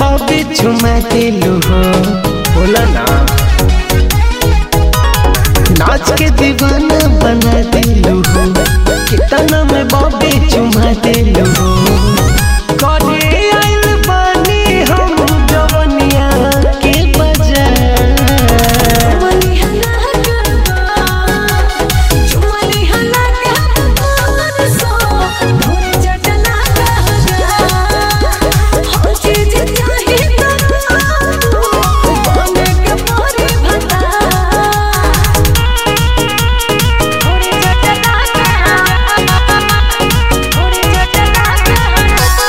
Bobby चुमा दिलू हो बोला ना नाच के दीवाना बना दिलू हो कितना में बॉबी चुमा दिलू हो करे आइल बानी हम जवनिया के बाजार चुमली हला करवा चुमली हला के मन सो भोरे जटला कहा हो चीज चाहे तो बने के मोरे भता भोरे जटला कहा भोरे जटला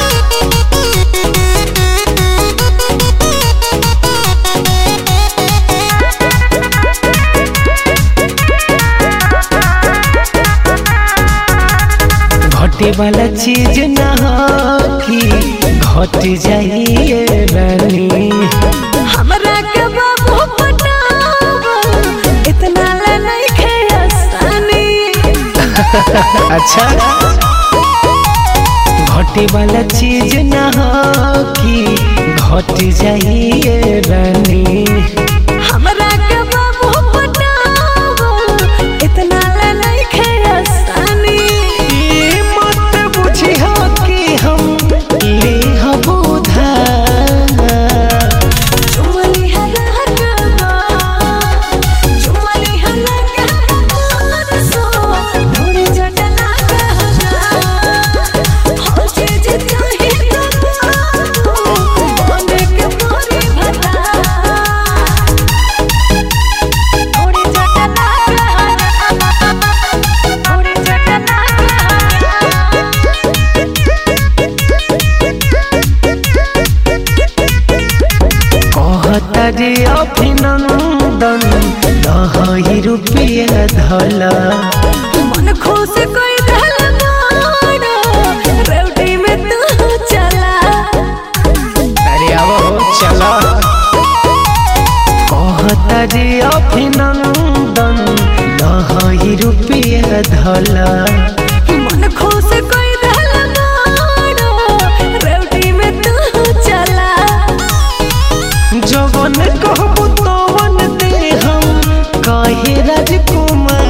घटे वाला चीज ना होखी घट जाइए रानी हमरा के बाबू पटावा इतना ले नहीं खे आसानी अच्छा घटे वाला चीज ना होखी घट जाइए रानी हमरा के बाबू पटावा इतना ले नहीं खे आसानी ई मत बुझियो कि हम ले हबो उधार चुमली हला करवा चुमली हला के मन सो भोरे जटला कहा हो चीज चाहे तो बने के मोरे भता भोरे जटला भोरे जटला कहता रे अभिनंदन दही रुपया धला मन खुश कोई धल मानो रेवटी में तू चला अरे आओ चला कहता रे अभिनंदन दही रुपया धला मन खुश कोई धल मानो रेवटी में तू चला जवन कहबू तवन दे हम कहे राजकुमार